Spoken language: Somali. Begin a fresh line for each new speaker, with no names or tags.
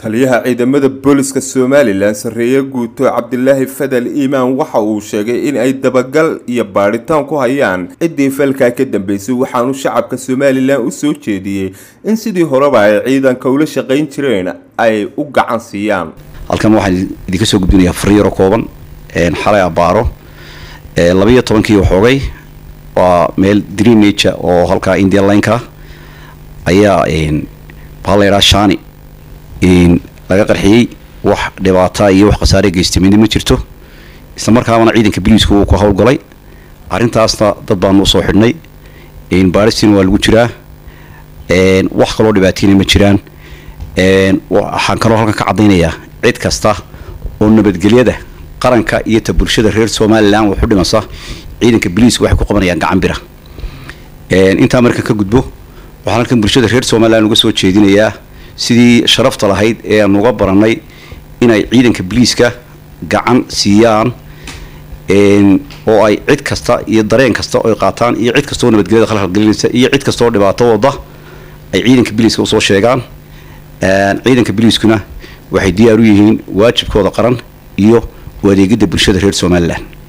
taliyaha ciidamada booliska somalilan sarreeye guuto cabdilaahi fadal iimaan waxa uu sheegay in ay dabagal iyo baadhitaan ku hayaan ciddii falkaa ka dambeysay waxaanu shacabka somalilan u soo jeediyey in sidii horeba ay ciidanka ula shaqayn jireen ay u gacan siiyaan
halkan waxaan idinka soo gudbinayaa fariiro kooban xalay abaaro labayo tobankii waxoogay waa meel dreamnature oo halkaa india lineka ayaa maxaa la yidhaha shani laga qarxiyey wax dhibaata iyo wax khasaare geystay midna ma jirto isla markaabana ciidanka boliiska uu ku howlgalay arrintaasna dad baanu usoo xidhnay baaristiina waa lagu jiraa wax kaloo dhibaateyna ma jiraan waxaan kaloo halkan ka caddaynayaa cid kasta oo nabadgelyada qaranka iyo ta bulshada reer somalilan waxu dhimasa ciidanka boliiska waxay ku qabanayaan gacan bira intaa markan ka gudbo waxaan halkan bulshada reer somalilan uga soo jeedinayaa sidii sharafta lahayd ee aan uga baranay inay ciidanka boliiska gacan siiyaan oo ay cid kasta iyo dareen kasta oy qaataan iyo cid kastaoo nabadgelyada khalkhalgelinaysa iyo cid kastaoo dhibaato wada ay ciidanka boliiska usoo sheegaan ciidanka boliiskuna waxay diyaar u yihiin waajibkooda qaran iyo u adeegidda bulshada reer somalilan